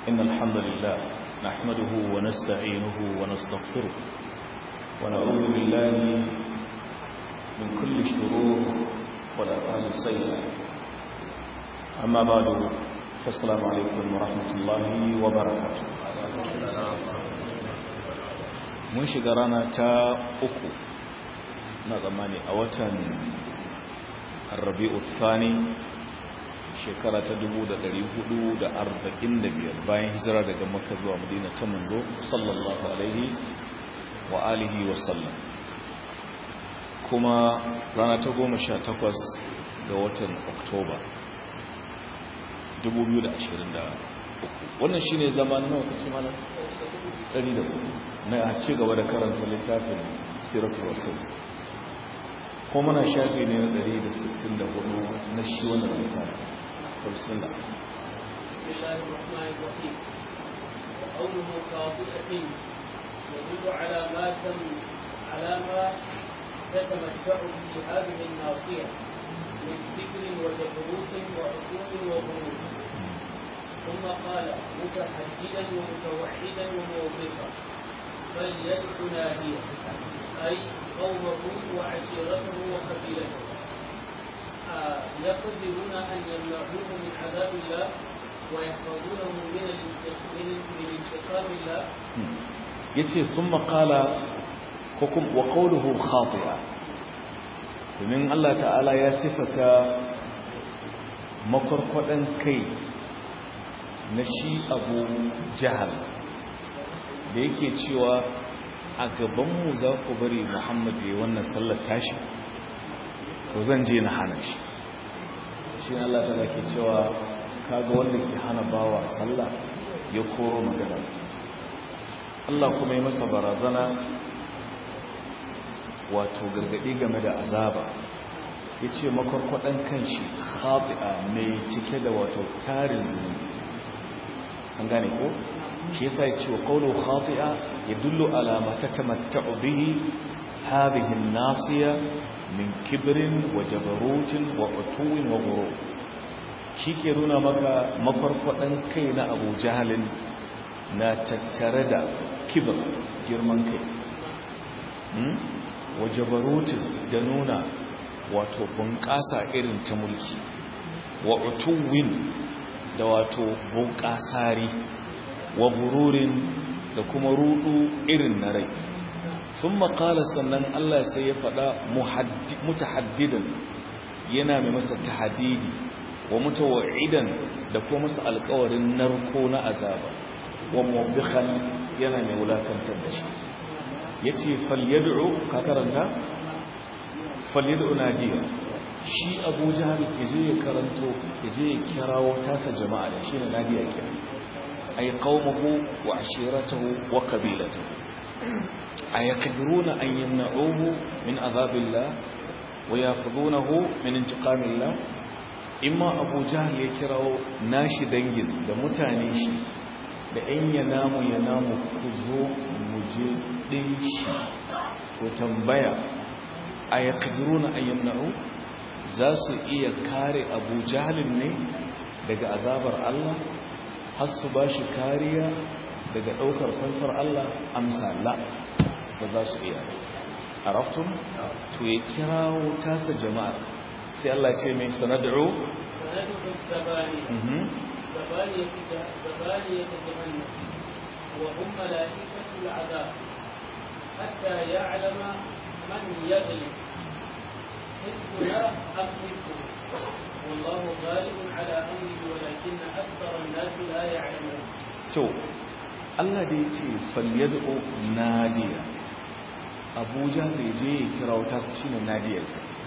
إن الحمد لله نحمده ونستعينه ونستغفره ونعوذ بالله من كل شرور والأفعال السيئة أما بعد فالسلام عليكم ورحمة الله وبركاته mun shiga rana ta uku na zamani a watan rabi'u thani shekara ta 1445 bayan hijira daga makka zuwa madina ta manzo sallallahu alaihi wa alihi wa sallam kuma rana ta goma sha takwas ga watan oktoba 2023 wannan shine zaman nawa kace mana tsari da na ci gaba da karanta littafin siratul rasul ko muna shafi ne na 164 na shi wannan littafin بسم الله بسم الله الرحمن الرحيم وقوله خاطئة يدل على ما تم على ما تتمتع به هذه الناصية من فكر وجبروت وعقول وغرور ثم قال متحددا ومتوحدا وموظفا فليدع ناديه أي قومه وعشيرته وقبيلته يقدرون أن يمنعوه من عذاب الله ويحفظونه من من انتقام الله yace thumma qala hukum wa qawluhu khati'a domin Allah ta'ala ya sifata makarkwadan kai na shi Abu Jahal da yake cewa a gaban mu za ku bari Muhammad ya wannan sallar tashi ko zan je na hana shi shi Allah ta ke cewa kaga wanda ke hana bawa sallah ya koro magana Allah kuma yi masa barazana wato gargadi game da azaba ya ce makwarkwaɗan kanshi khati'a mai cike da wato tarin zunubi an gane ko shi yasa ya ce wa qawlu khati'a yadullu ala ma tatamatta'u bihi hadhihi an-nasiya min kibrin wa jabarutin wa utuwin wa guru shi ke nuna maka makwarkwaɗan kai na abu jahalin na tattare da kibir girman kai wa jabarutin da nuna wato bunƙasa irin ta mulki wa utuwin da wato bunƙasari wa gururin da kuma rudu irin na rai sun makala sannan Allah sai ya faɗa mutahaddidan yana mai masa tahadidi wa mutawa'idan da kuma masa alkawarin narko na azaba wa mubikhan yana mai wulakantar da shi ya ce falyad'u ka karanta falyad'u najiya shi abu jihar ya je ya karanto ya je ya kirawo tasa jama'a da shi ne nadiya kira ay qaumahu wa ashiratahu wa qabilatahu أيقدرون أن يمنعوه من عذاب الله ويأخذونه من انتقام الله إما أبو جهل يكراو ناشي دنجل da mutane shi da in ya namu ya namu ku zo mu je din shi to tambaya ayaqdiruna an yamna'u za su iya kare Abu Jahlin ne daga azabar Allah har su bashi kariya daga daukar fansar Allah amsa la ba za su iya a raftun to ya kirawo tasa jama'ar sai Allah ce mai sanad'u sanad'u sabani sabani sabani yatahannam wa hum malaikatu al'adab hatta ya'lama man yaghlib حزبنا أم حزبه والله غالب على أمره ولكن أكثر الناس لا يعلمون to Allah da ya ce falyad'u nadiya Abuja da je ya kira wata shi ne nadiyar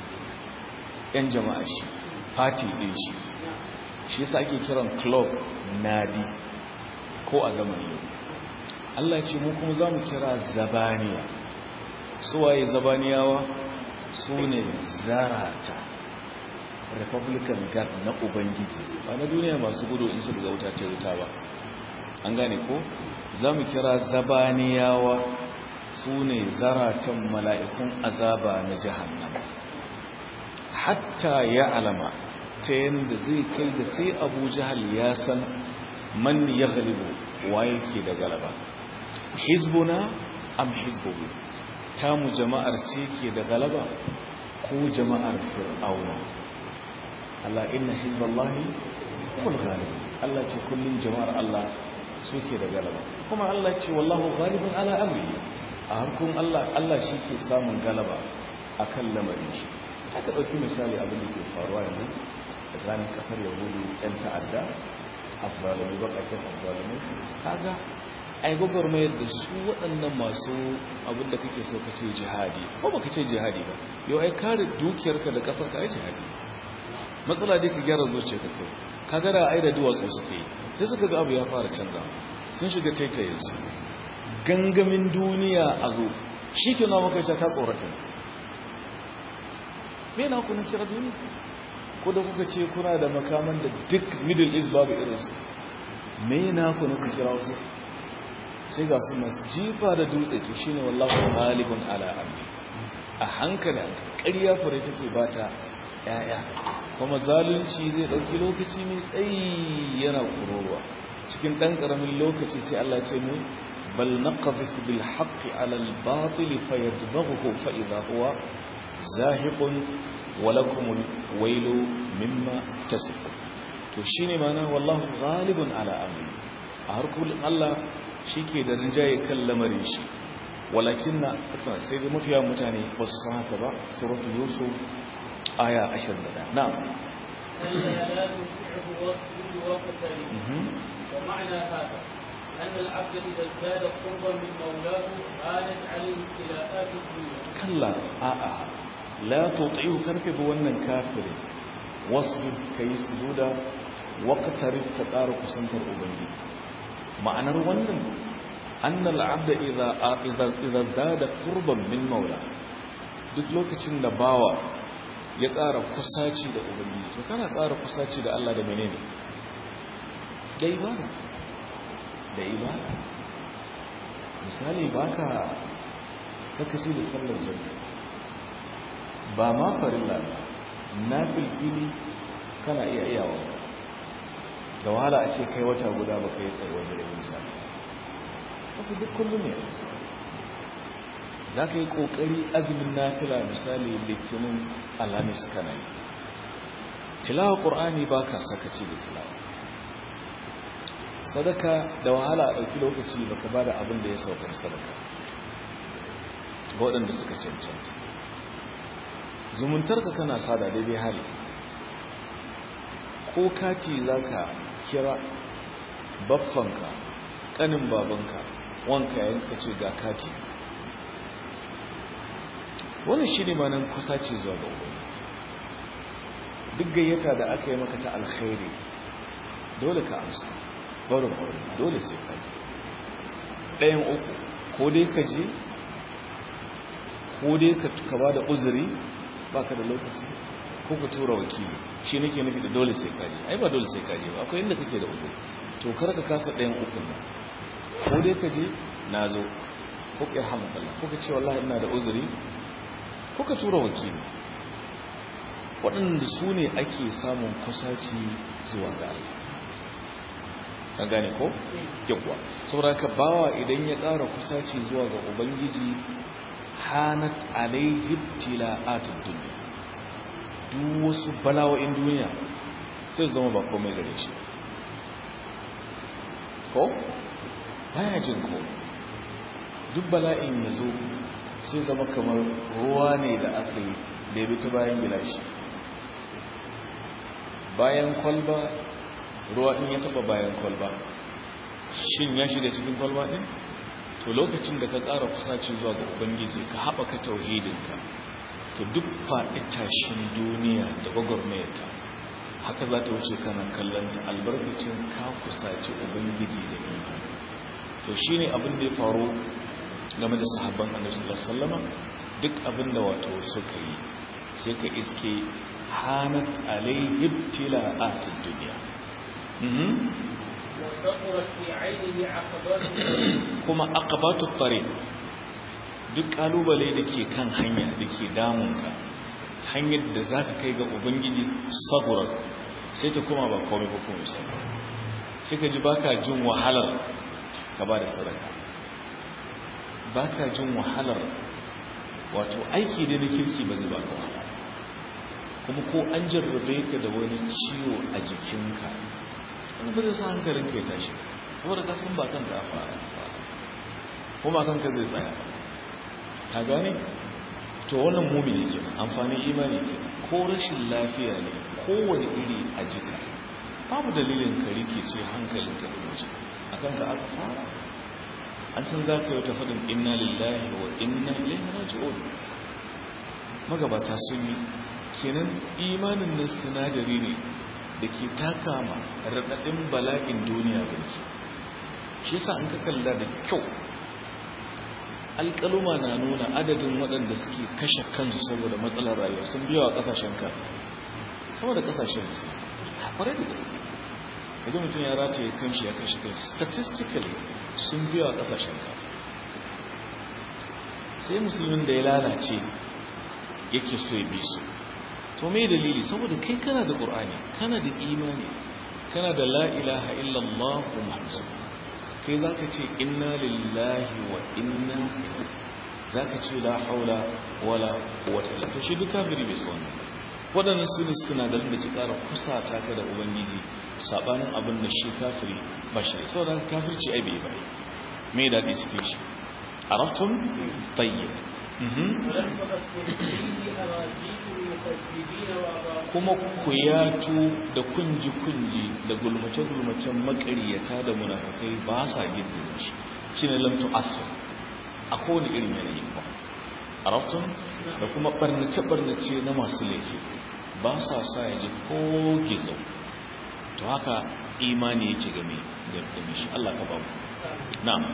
yan jama'a shi party din shi shi yasa ake kiran club nadi ko a zaman yau Allah ya ce mu kuma zamu kira zabaniya su waye zabaniyawa su ne zarata republican guard na ubangiji ba na duniya masu gudu in su ga wuta ta wuta ba an gane ko za mu kira zabaniyawa su ne zaratan mala'ikun azaba na jahannama hatta ya alama ta yadda zai kai da sai abu jahal ya san man yaghlibu waye ke da galaba hizbuna am hizbuhu tamu jama'ar ce ke da galaba ko jama'ar fir'auna Allah inna hizballahi humul ghalibun Allah ce kullun jama'ar Allah suke da galaba kuma Allah ce wallahu ghalibun ala amri a harkun Allah Allah shi ke samun galaba akan lamarin shi aka dauki misali abin da ke faruwa yanzu tsakanin kasar yahudu yan ta'adda afzalumai bakakin afzalumai kaga ai gwagwarmayar da su waɗannan masu abin da kake so ka ce jihadi ko baka ce jihadi ba yau ai kare dukiyarka da ƙasar ka ai jihadi matsala dai ka gyara zuciya ka kai ka gara ai da duwatsu suke yi sai suka ga abu ya fara canza sun shiga taitayen su gangamin duniya a zo shi ke na maka ta tsorata me na kuna kira duniya ko da kuka ce kuna da makaman da duk middle east babu irinsu me na kuna ku kira wasu sai ga su masu jifa da dutse to shine wallahu ghalibun ala amri a hankali ƙarya fure take bata yaya kuma zalunci zai dauki lokaci mai tsayi yana kurowa cikin dan karamin lokaci sai Allah ya ce mu bal naqdhif bil haqqi ala al batil fayadbaghu fa idha huwa zahiqun wa lakum al waylu mimma tasifun to shine mana wallahu ghalibun ala amri a har kullum Allah shi ke da rinjaye kan lamarin shi walakin na sai da mafiya mutane ba su san haka ba suratu yusuf aya 21 na'am ألا لا تطيعه واصبر واقترب ومعنى هذا أن العبد إذا ازداد قربا من مولاه آلت عليه ابتلاءات الدنيا kalla a'a la tuti'u karfe ba wannan kafirin wasbir kai sujuda waqtarib ka ƙara kusantar ubangiji ma'anar wannan annal abda idza idza idza zada qurban min maula duk lokacin da bawa ya ƙara kusaci da ubangiji to kana ƙara kusaci da Allah da menene da ibada da ibada misali baka sakaci da sallar jami'a ba ma farilla ba na filfili kana iya iyawa da wahala a ce kai wata guda ba kai tsaye wajen da misali wasu duk kullum ne a misali za ka yi ƙoƙari azumin nafila misali litinin alhamis kana yi tilawa ƙur'ani ba ka sakaci da tilawa sadaka da wahala a ɗauki lokaci ba ka ba da abin da ya saukar sadaka ga waɗanda suka cancanta zumuntarka kana sada daidai hali ko kati za ka kira baffanka ƙanin babanka wanka yanka ce ga kati wani shi ne manan kusa ce zuwa ga ubangiji duk gayyata da aka yi maka ta alkhairi dole ka amsa barin ƙwarin dole sai ka je ɗayan uku ko dai ka je ko dai ka ba da uzuri ba ka da lokaci ko ka tura wakili shi nake nufi da dole sai ka je ai ba dole sai ka je ba akwai inda kake da uzuri to kar ka kasa ɗayan ukun nan ko dai ka je na zo ko ka yarhamu Allah ko ka ce wallahi ina da uzuri ko ka tura wakili waɗanda su ne ake samun kusaci zuwa ga Allah an gane ko yawwa saboda ka bawa idan ya ƙara kusaci zuwa ga ubangiji hanat alaihi tila'atud dunya duk wasu bala'o'in duniya sai zama ba komai gare shi ko baya jin ko duk bala'in ya zo sai zama kamar ruwa ne da aka yi da ya bi ta bayan gilashi bayan kwalba ruwa in ya taba bayan kwalba shin ya shiga cikin kwalba din to lokacin da ka ƙara kusaci zuwa ga ubangiji ka haɓaka tauhidinka to duk faɗi tashin duniya da gwagwarmayarta haka za ta wuce kana kallon ta albarkacin ka kusaci ubangiji da imani to shine abin da ya faru game da sahabban annabi sallallahu alaihi wasallama duk abin da wato suka yi sai ka iske hanat alaihi ibtila'atid dunya وسطرت في عينه عقبات kuma aqabatu tariq duk kalubale da ke kan hanya da ke damunka hanyar da zaka kai ga ubangiji saburar sai ta kuma ba komai ba kuma sai sai ka ji baka jin wahalar ka ba da sadaka baka jin wahalar wato aiki da na kirki ba zai baka wahala kuma ko an jarrabe ka da wani ciwo a jikinka wani ba zai sa hankalinka ya tashi saboda ka san ba kanka a fara ko ba kanka zai tsaya ka gane to wannan mumini ke amfanin imani ke ko rashin lafiya ne kowane iri a jika babu dalilin ka rike ce hankalin ka ɗin a kanka aka fara an san za ka yi ta faɗin inna lillahi wa inna ilaihi raji'un magabata sun yi kenan imanin nan sinadari ne da ke taka ma raɗaɗin bala'in duniya banki shi yasa an ka kalla da kyau alƙaluma na nuna adadin waɗanda suke kashe kansu saboda matsalar rayuwa sun biya wa ƙasashen ka saboda ƙasashen musu kwarai da gaske kaji mutum ya rataye kanshi ya kashe kanshi statistically sun biya wa ƙasashen ka sai musulmin da ya lalace yake so ya bi su to mai dalili saboda kai kana da ƙur'ani kana da imani kana da la ilaha illallah muhammadu kai za ka ce inna lillahi wa inna za ka ce la haula wala wata illa shi duk kafiri bai san waɗannan su ne sinadarin da ke ƙara kusata ka da ubangiji saɓanin abin da shi kafiri ba shi da saboda kafirci ai bai bai mai daɗi suke shi arabtum tayyib kuma kuyatu da kunji-kunji da gulmace-gulmacen makariyata da munafukai ba sa gindin shi shi ne lamtu asir a kowane irin yanayi ba a rafton da kuma barnace-barnace na masu laifi ba sa sa ya ji ko gizo to haka imani yake game game shi Allah ka bamu na'am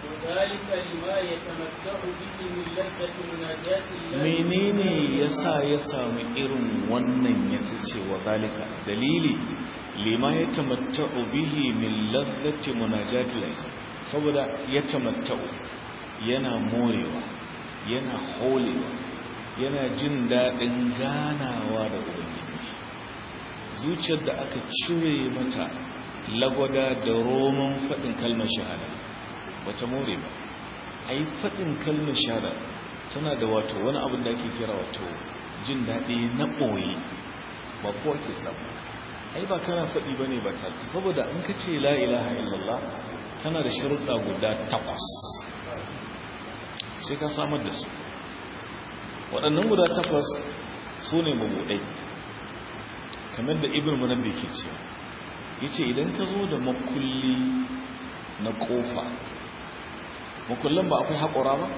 menene yasa ya samu irin wannan ya ce wa zalika dalili lima ya tamatta'u bihi min ladzati munajati laysa saboda ya tamatta'u yana morewa yana holewa yana jin dadin ganawa da ubangiji zuciyar da aka cire mata lagwada da roman fadin kalmar shahada bata more ba ai fadin kalmar shahada tana da wato wani abin da ake kira wato jin daɗi na ɓoye ba kowa ke samu ai ba kana faɗi ba ne ba ta saboda in ka ce la ilaha illallah tana da sharuɗa guda takwas sai ka samar da su waɗannan guda takwas su ne mabuɗai kamar da ibn munabbi ke cewa ya ce idan ka zo da makulli na ƙofa makullan ba akwai haƙura ba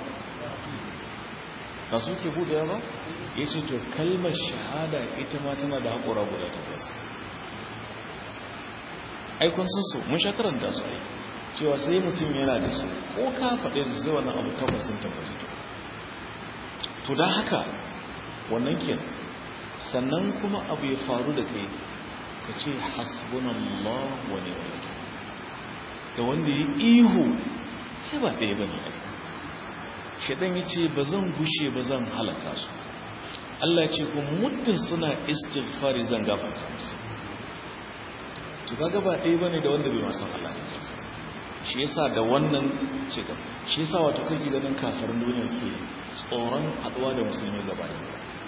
ba su ke buɗewa ba ya ce to kalmar shahada ita ma tana da haƙura guda takwas aikun sun su mun shakarar da su ai cewa sai mutum yana da su ko ka faɗe da zai wannan abu takwas sun tabbata to da haka wannan ke sannan kuma abu ya faru da kai ka ce hasbunallah wa ni'mal da wanda ya ihu sai ba ɗaya bane ai shaɗan ya ce ba zan gushe ba zan halaka su Allah ce kuma muddin suna istighfari zan gafarta musu to kaga ba ɗaya bane da wanda bai masan Allah ne shi yasa da wannan ce gaba shi yasa wato kake ganin kafirin duniya ke tsoron haɗuwa da musulmi gaba da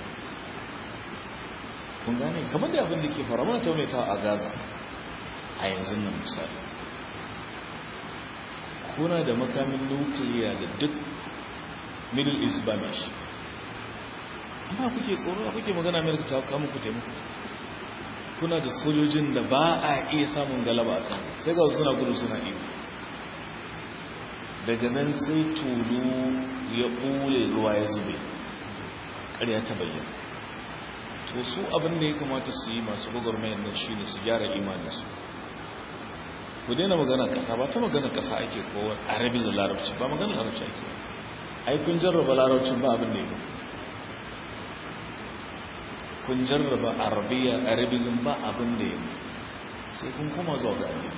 kun gane kamar da abin da ke fara mana taunaitawa a Gaza a yanzu nan misali kuna da makamin nukiliya da duk middle east ba mai shi amma kuke tsoro kuke magana amerika ta kama ku taimako kuna da sojojin da ba a iya samun galaba a kan sai ga suna gudu suna iyo daga nan sai tulu ya ɓule ruwa ya zube ƙarya ta bayyana to su abin da ya kamata su yi masu gwagwarmayar nan shi ne su gyara imaninsu ku daina magana ƙasa ba ta magana ƙasa ake kowa arabi da larabci ba magana larabci ake ai kun jarraba larabcin ba abin da ya kun jarraba arabiya arabizm ba abin da ya sai kun koma zuwa ga addini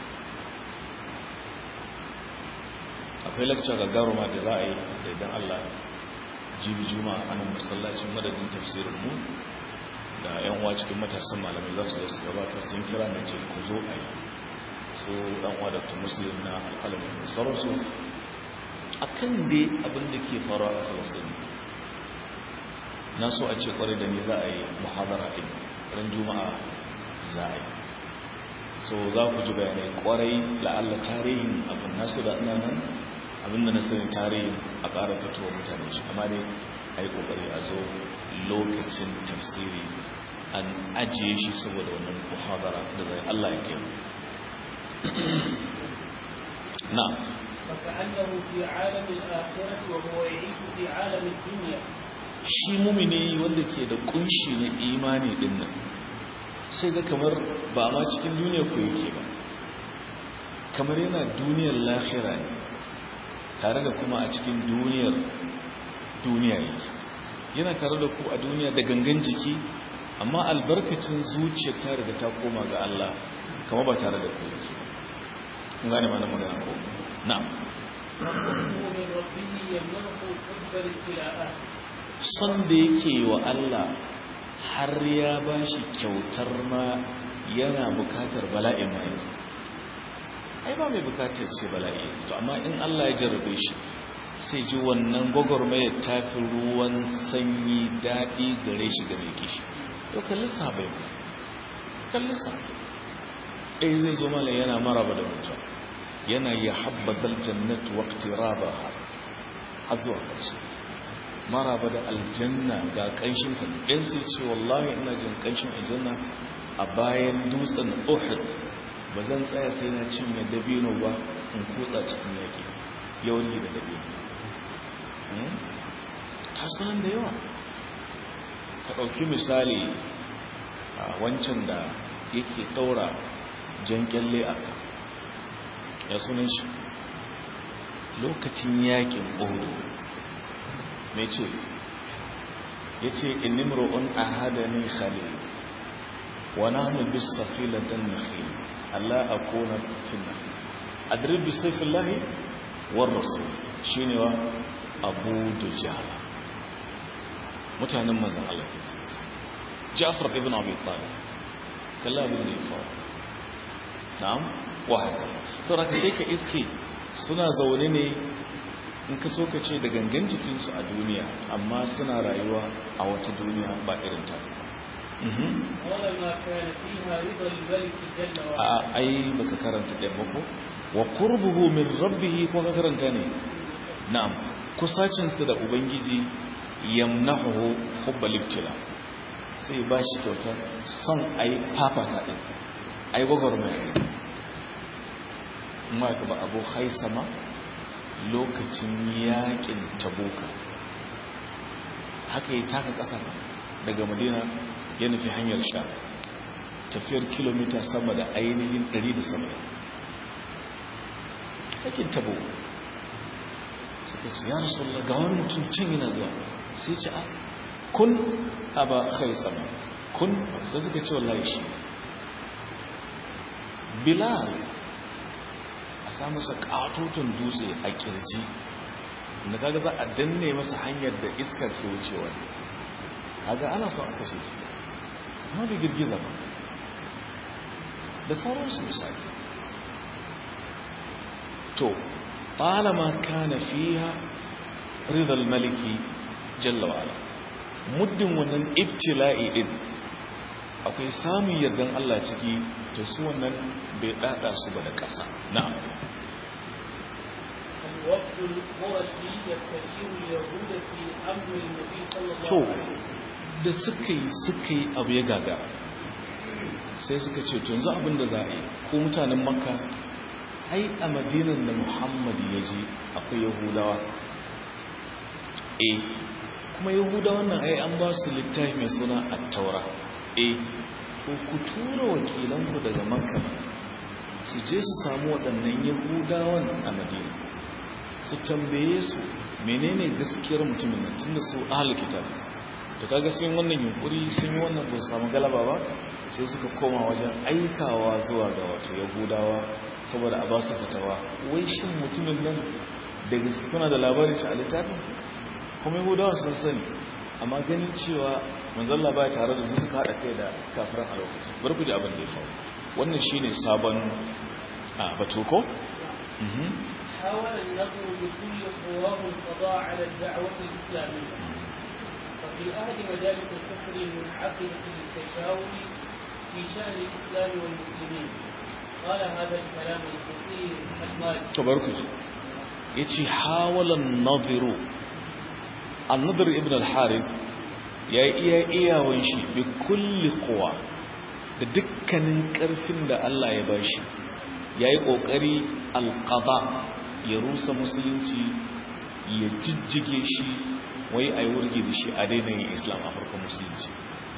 akwai lakca gagaruma da za a yi da idan Allah jibi juma a nan masallacin madadin tafsirin mu da yan uwa cikin matasan malamai za su zo su gabatar sun kira na ce ku zo a yi su ɗan wadata muslim na alƙalamin da sauransu a kan dai abin da ke faruwa a falasini na so a ce kwarai da ni za a yi muhadara ɗin ran juma'a za a yi so za ku ji bayanai kwarai la'alla tarihin abin nasu da ina nan abinda na sani tarihin a ƙara fitowa mutane shi amma dai a yi ƙoƙari a zo lokacin tafsiri an ajiye shi saboda wannan muhadara da zai Allah ya kai na فكأنه في عالم الآخرة وهو يعيش في عالم الدنيا shi mumini wanda ke da kunshi na imani din nan sai ga kamar ba ma cikin duniya ku yake ba kamar yana duniyar lahira ne tare da kuma a cikin duniyar duniya yake yana tare da ku a duniya da gangan jiki amma albarkacin zuciya ta riga ta koma ga Allah kama ba tare da ku yake kun gane mana magana ko na'am وحبه من ربه يمنعه حب الابتلاءات son da yake wa Allah har ya bashi kyautar ma yana bukatar bala'in ma yanzu ai ba mai bukatar ce bala'i to amma in Allah ya jarrabe shi sai ji wannan gwagwarmayar tafi ruwan sanyi daɗi gare shi ga mai kishi to kalli sabai ba kalli sabai ɗaya zai zo mala yana maraba da mutuwa yana ya habbazal jannatu waqtiraba har zuwa ƙarshe maraba da aljanna ga ƙanshin ta ɗan sai ce wallahi ina jin ƙanshin aljanna a bayan dutsen uhud ba zan tsaya sai na cinye dabino ba in kutsa cikin yaƙi yawan da dabino tasirin da yawa ka ɗauki misali a wancan da yake ɗaura jan kyalle a ka ya sunan shi lokacin yaƙin ohudu mai ce ya ce inimro'un a hadani khalil wa nahnu bis safilatan nakhil Allah akuna fi nakhil adrib bi sayfillahi war rasul shine wa Abu Dujala mutanen manzon Allah ke tsaye Ja'far ibn Abi Talib kalla abin da ya faru na'am wa haka saboda sai ka iske suna zaune ne in ka so ka ce da gangan jikinsu a duniya amma suna rayuwa a wata duniya ba irin ta ولما كان فيها رضا الملك جل a وعلا ai baka karanta ɗan bako wa qurbuhu min rabbih ko ka karanta ne na'am kusacin sa da ubangiji yamnahu hubbal ibtila sai ba shi kyauta son ai fafata din ai gwagwarmaya din amma ka ba abu haisama lokacin yakin tabuka haka yi taka ƙasa daga madina ya nufi hanyar sha tafiyar kilomita sama da ainihin 170 yakin tabuka suka ce ya rasu ga wani mutum can yana zuwa sai ce a kun aba haisama kun sai suka ce wallahi shi bilal a sa masa katutun dutse a kirji da kaga za a danne masa hanyar da iska ke wucewa ne kaga ana son a kashe shi amma bai girgiza ba da sauransu misali to talama kana fiha ridal maliki jalla wa'ala muddin wannan ibtila'i din akwai samun yardan Allah ciki to su wannan bai dada su ba da ƙasa na'am الوفد القرشي يستشير اليهود في امر النبي صلى الله to عليه وسلم da suka yi suka yi abu ya gaga sai suka ce to yanzu abin da za a yi ko mutanen makka ai a madinan da muhammad ya je akwai yahudawa eh kuma yahudawan nan ai an ba su littafi mai suna attaura eh to ku tura wakilanku daga makka su je su samu waɗannan yahudawan a madina su tambaye su menene gaskiyar mutumin nan tunda su ahal kitab to kaga sun yi wannan yunkuri sun yi wannan ba su samu galaba ba sai suka koma wajen aikawa zuwa ga wato yahudawa saboda a ba su fatawa wai shin mutumin nan da gaske kuna da labarin shi a littafin kuma yahudawa sun sani amma ganin cewa manzalla ba tare da su suka haɗa kai da kafiran a lokacin bari ku ji abin da ya faru wannan shine sabon a batu ko حاول النظر بكل قواه القضاء على الدعوة الإسلامية وفي أهل مجالس الكفر المنعقدة للتشاور في شأن الإسلام والمسلمين قال هذا الكلام الخطير المالك تبارك yace hawalan nadiru an-nadir ibn al-harith ya iya iyawan shi bi kulli quwa da dukkanin karfin da Allah ya bashi yayi kokari al-qada ya rusa musulunci ya jijjige shi wai ayi wurgi da shi a daina yin islam a farkon musulunci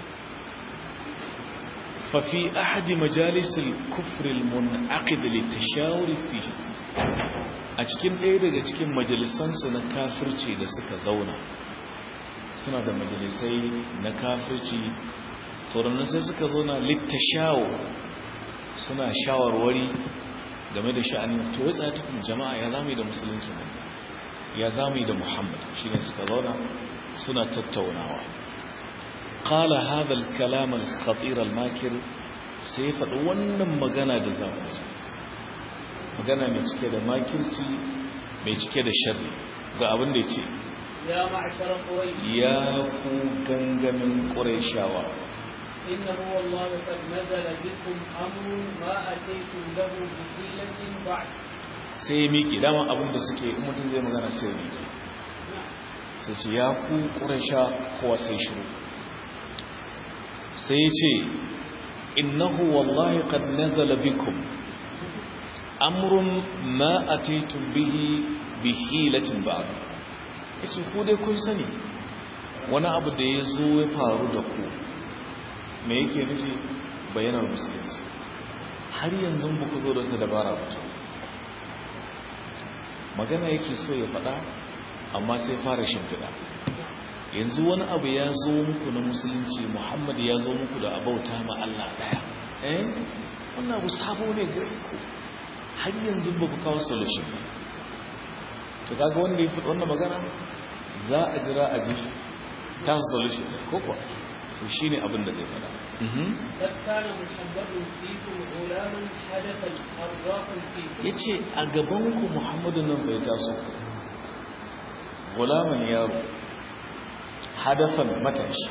ففي أحد مجالس الكفر المنعقد للتشاور في a cikin ɗaya daga cikin majalisansu na kafirci da suka zauna suna da majalisai na kafirci turannin sai suka zauna littashawo suna shawarwari game da sha'anin to ya tsaye tukun jama'a ya zami da musulunci ne ya zami da muhammad shi ne suka zauna suna tattaunawa قال هذا الكلام الخطير الماكر سيفد wannan magana da zamu ji magana mai cike da makirci mai cike da sharri ga abin da yace يا معشر قريش ya ku gangamin qurayshawa إنه والله قد نزل بكم أمر ما أتيتم له بحيلة بعد sai miki dama abin da suke in mutum zai magana sai miki sai ce ya ku quraysha kowa sai shiru sai ce innahu wallahi qad nazala bikum amrun ma ataytum bihi bi hilatin ba'd yace ku dai kun sani wani abu da ya zo ya faru da ku me yake nufi bayanar musulunci har yanzu ba ku zo da dabara ba magana yake so ya faɗa amma sai fara shimfiɗa yanzu wani abu ya zo muku na musulunci muhammad ya zo muku da abauta ma Allah daya eh wannan abu sabo ne gare ku har yanzu ba ku kawo solution ba to kaga wanda ya fito wannan magana za a jira a ji ta solution ko kuwa to shine abin da zai fada قد كان محمد فيكم غلاما حدثا أرزاقا فيكم yace a gaban ku muhammadu nan bai taso gulaman yaro hadafan matashi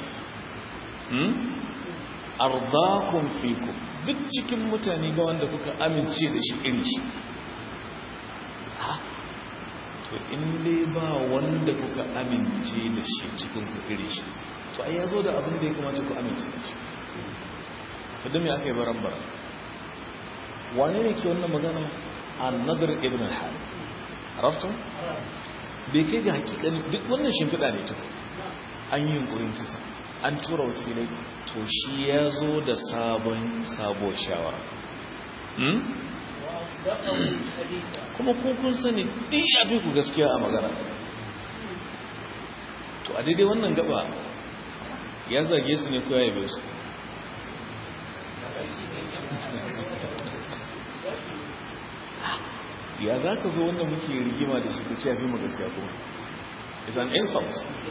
ardakun fiku duk cikin mutane ba wanda kuka amince da shi irin shi ha to in dai ba wanda kuka amince da shi cikin ku irin shi to ai ya zo da abin da ya kamata ku amince da shi to da me aka yi baran baran wane ne ke wannan magana annabar ibn al-harith araftum bai kai ga hakikani duk wannan shimfiɗa ne ta an yi yunkurin kisa an tura wakilai to shi ya zo da sabon sabuwar shawara وأصدقه حديثا kuma ko kun sani duk ya fi ku gaskiya a magana to a daidai wannan gaba ya zage su ne ko ya yabe su ya za ka zo wanda muke rigima da shi ka ce ya fi mu gaskiya kuma is an insult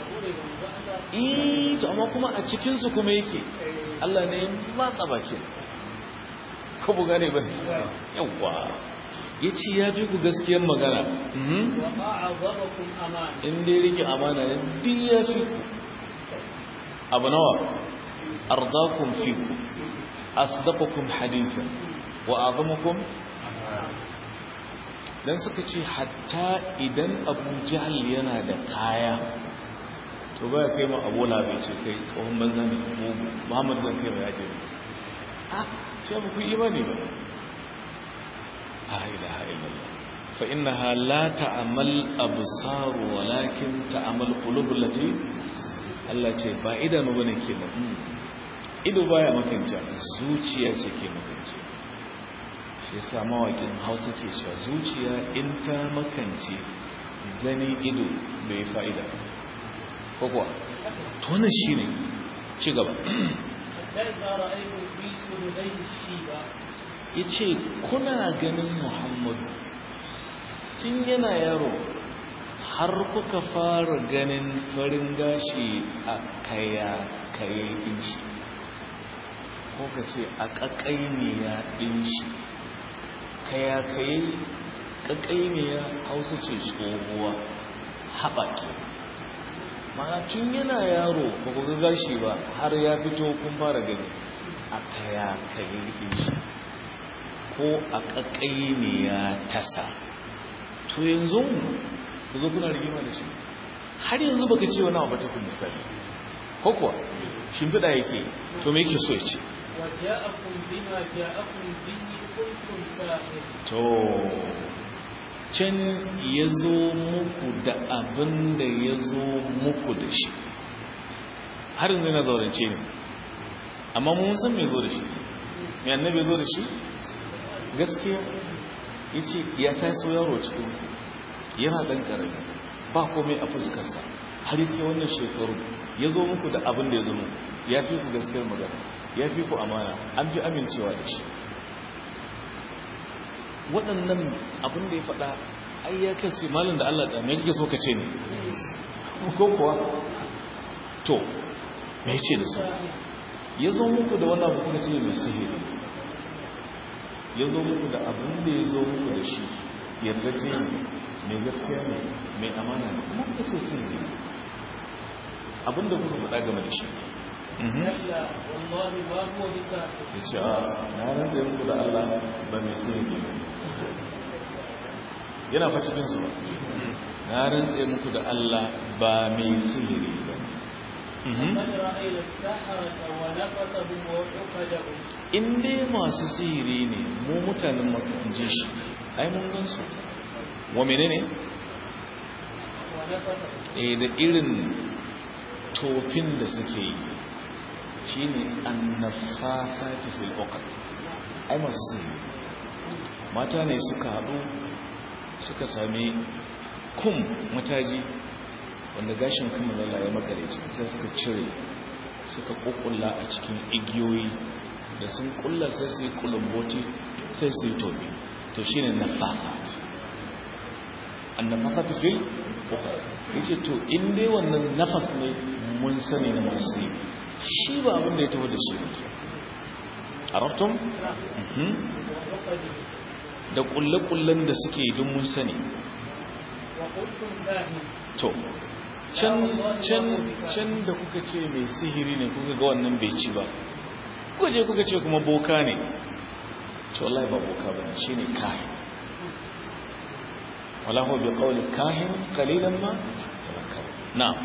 eh to amma kuma a cikinsu kuma yake Allah ne ya matsa bakin ko bu gane ba yawa ya ce ya fi ku gaskiyar magana Mhm. وأعظمكم أمانا in dai rike amana ne duk ya fi ku abu nawa ardakum fi ku asdaqukum hadithan wa azamukum dan suka ce hatta idan abu jahal yana da kaya to baya kai ma abu labe ce kai tsohon banza ne mugu muhammad zan kai ma ya ce ah ce ba ku imani ba la ilaha illallah fa innaha la ta'mal absar walakin ta'mal qulub allati Allah ce ba idanu bane ke ba ido baya makance zuciya ce ke makance shi yasa mawakin Hausa ke cewa zuciya in ta makance gani ido bai fa'ida ko kuwa to wannan shine ci gaba حتى إذا رأيتم في سجدي الشيبة yace kuna ganin Muhammadu tun yana yaro har kuka fara ganin farin gashi a kaya kaye din shi ko ka ce a ƙaƙainiya din shi kayakayi ƙaƙaimiya hausa ce tsohuwa haɓaki mana tun yana yaro ba ku ga gashi ba har ya fito kun fara gani a kayakayi rikin shi ko a ƙaƙaimiya tasa to yanzu ku zo kuna rigima da shi har yanzu baka ce wani abu ta kun misali ko kuwa shimfiɗa yake to me yake so ya ce وجاءكم بما جاءكم به قلتم ساحر to can ya zo muku da abin da ya zo muku da shi har yanzu yana zaurance ne amma mun san mai zo da shi mai annabi zo da shi gaskiya ya ce ya taso yaro cikin ku yana ɗan ƙarami ba komai a fuskarsa har yake wannan shekaru ya zo muku da abin da ya zo muku ya fi ku gaskiyar magana ya fi ku amana an fi amincewa da shi waɗannan abin da ya faɗa ai ya kace malin da Allah tsame kake so ka ce ne ko kuwa to me ce da su ya zo muku da wannan abu kuka ce mai sihiri ya zo muku da abin da ya zo muku da shi yardace ne mai gaskiya ne mai amana ne kuma kuka ce sihiri abin da kuka faɗa game da shi كلا والله ما هو بساحر ya ce a na rantsa muku da Allah ba mai sihiri ba yana fa cikin su ba na rantsa muku da Allah ba mai sihiri ba قد رأينا السحرة ونفثهم وعقدهم in dai masu sihiri ne mu mutanen makan ji shi ai mun gan su wa menene ونفثهم eh da irin tofin da suke yi shine annafafati fil uqad ai masu sihiri mata ne suka haɗu suka sami kum mataji wanda gashin kuma lalla ya makare ciki sai suka cire suka kukkulla a cikin igiyoyi da sun kulla sai su yi kulumboti sai su yi tobi to shi ne nafafat annafafat fil uqad yace to in dai wannan nafaf ne mun sani na masu yi shi ba abin da ya taho da shi ne arabtum mhm وعقدهم da kulle-kullen da suke don mun sani وقلتم كاهن to can can can da kuka ce mai sihiri ne kuka ga wannan bai ci ba kuka je kuka ce kuma boka ne to wallahi ba boka bane shine kahin wala huwa bi qawli kahin qalilan ma tadhakkaru na'am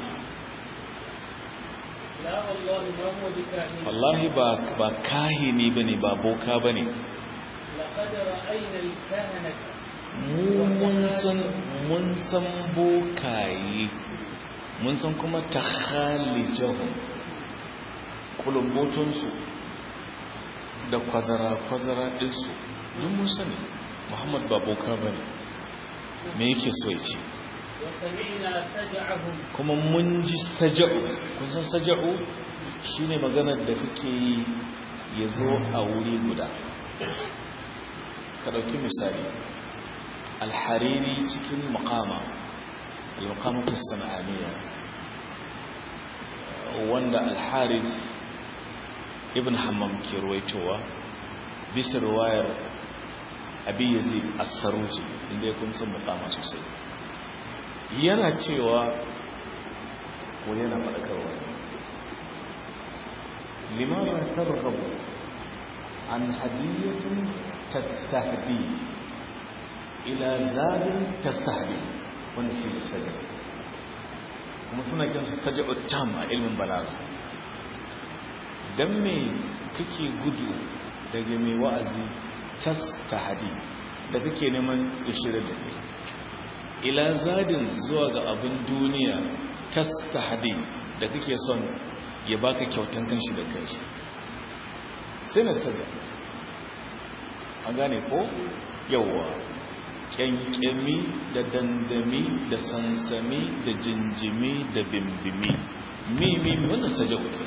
لا والله ما هو بكاهن wallahi ba ba kahini bane ba boka bane لقد رأينا الكهنة mu mun san mun san bokaye mun san kuma takhalijahum kulumbotunsu da kwazara-kwazara ɗinsu duk mun sani muhammad ba boka ba ne me yake so ya ce وسمعنا سجعهم kuma mun ji saja'u kun san saja'u shine maganar da kake yi ya zo a wuri guda ka ɗauki misali alhariri cikin makama al-maqamatu sana'aniya wanda alharif ibn hammam ke ruwaitowa bisa ruwayar abi yazid as-saruji inda ya kun san makama sosai yana cewa ko yana faɗakarwa limama targhabu an hadiyatin tastahdi ila zabin tastahdi wanda shi ne sajab kuma suna kinsu sajabut tam a ilmin balaga dan me kake gudu daga mai wa'azi tastahdi da kake neman ishirar da kai ila zadin zuwa ga abin duniya tastahdi da kake son ya baka kyautan kanshi da kanshi sai na sajab an gane ko yawwa kyankyami da dandami da sansami da jinjimi da bimbimi mimi wannan saja uke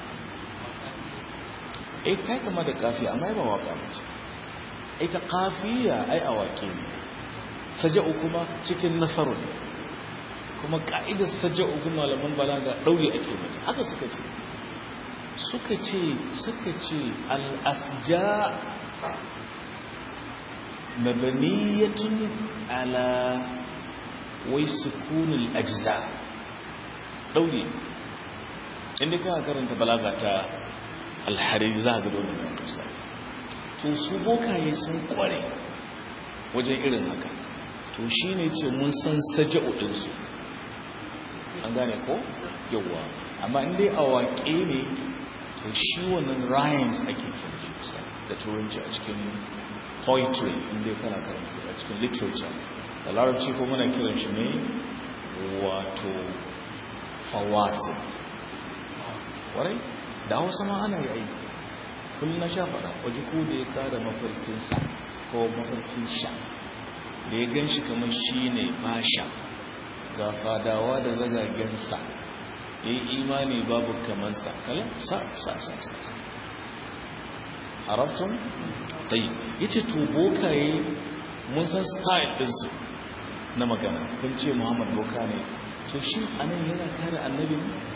eh ta kama da kafiya amma ba waka mace ita kafiya ai awake ne saja'u kuma cikin nasaru ne kuma ka'idar saja'u kuma malaman balaga daure ake mata haka suka ce suka ce suka ce al-asja mabaniyatun ala wai sukunul ajza daure inda kana karanta balaga ta alhariri za ga dole mai tusa to su bokaye sun kware wajen irin haka to shine ce mun san saja'u ɗinsu an gane ko yawa amma in dai a waƙe ne to shi wannan rhymes ake kira shi da turanci a cikin poetry in dai kana karanta a cikin literature da larabci ko muna kiran shi ne wato fawasi warai da hausa ma ana yi aiki kullum na sha faɗa waje ko da ya kada mafarkinsa ko mafarkin sha da ya gan shi kamar shi ne basha ga fadawa da zagagensa ya yi imani babu kamansa kalan sa sa sa sa sa haraftun? ɗai ya ce to bokaye mun san style ɗinsu na magana kun ce muhammad boka ne to shi anan yana kare annabi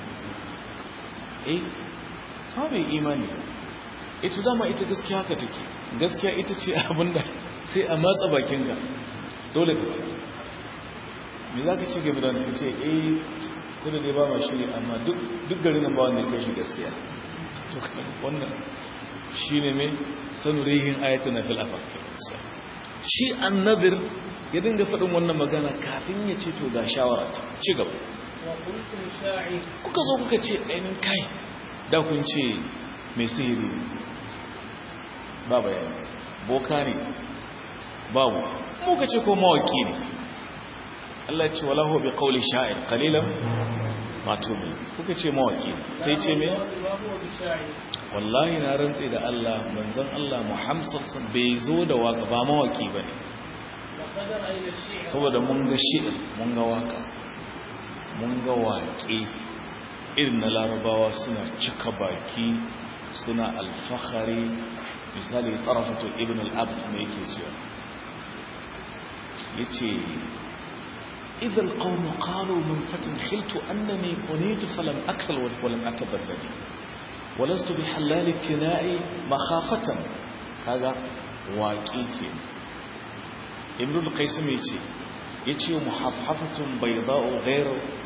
eh kawai bai imani ita dama ita gaskiya haka take gaskiya ita ce abinda sai a matsa bakinka dole ka me za ka ce game da ka ce eh kuda dai ba ma shi amma duk garin nan ba wanda ya shi gaskiya to wannan shi ne mai sanurihin ayatun na filafak shi annabir ya dinga faɗin wannan magana kafin ya ce to ga shawara ta ci gaba kuka zo kuka ce ainihin kai da kun ce mai sihiri ba bayani boka ne babu muka ce ko mawaki ne Allah ce walahu bi qawli sha'ir qalilan ma tu'min kuka ce mawaki sai ce me wallahi na rantsi da Allah manzon Allah Muhammad sallallahu bai zo da waka ba mawaki bane saboda mun ga shi'ir mun ga waka mun ga waƙe irin na larabawa suna cika baki suna alfahari misali tarafatu ibn al-abd mai yake cewa yace إذا القوم قالوا من فتن خلت أنني قنيت فلم أكسل ولم أتبدل ولست بحلال التناء مخافة هذا واقيك ابن القيسم يتي يتي محفحفة بيضاء غير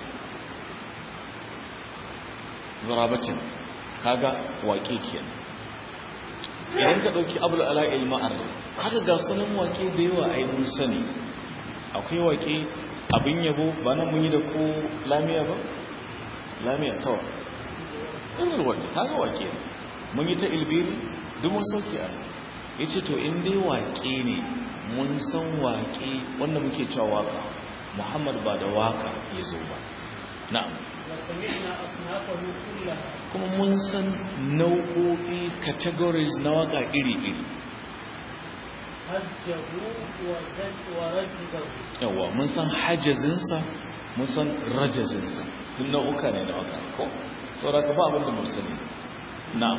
غرابة هذا واقيك idan ka ɗauki abu ala ilma'ar haka ga sunan wake da yawa a yi mun sani akwai wake abin yabo ba nan mun yi da ko lamiya ba lamiya tawa irin wanda ta ga wake mun yi ta ilbiri duk mun sauke a ya ce to in dai wake ne mun san wake wanda muke cewa waka muhammad ba da waka ya zo ba na'am kuma mun san nau'o'i categories na waka iri-iri yawa mun san hajjazinsa mun san rajazinsa duk nau'uka ne da waka ko sauraka ba abinda mun sani na'am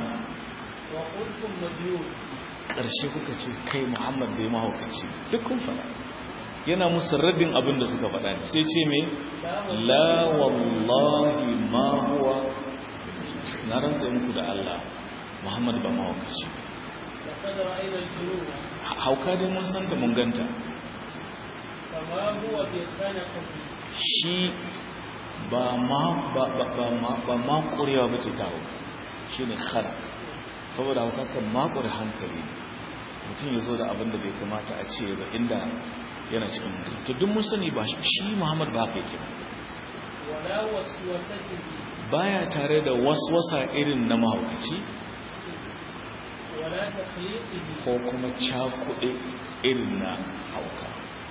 ƙarshe kuka ce kai muhammad bai mahaukaci duk kun fara yana musu rabin abin da suka faɗa sai ce me la wallahi ma huwa na rantsa muku da Allah muhammad ba mahaukaci hauka dai mun san da mun ganta shi ba ma ba ba ma ba ma kurewa bace ta hauka shine khara saboda hauka kan makure hankali ne mutum ya zo da abin da bai kamata a ce ba inda yana cikin hankali to duk mun sani ba shi Muhammad ba haka yake baya tare da waswasa irin na mahaukaci ko kuma cakuɗe irin na hauka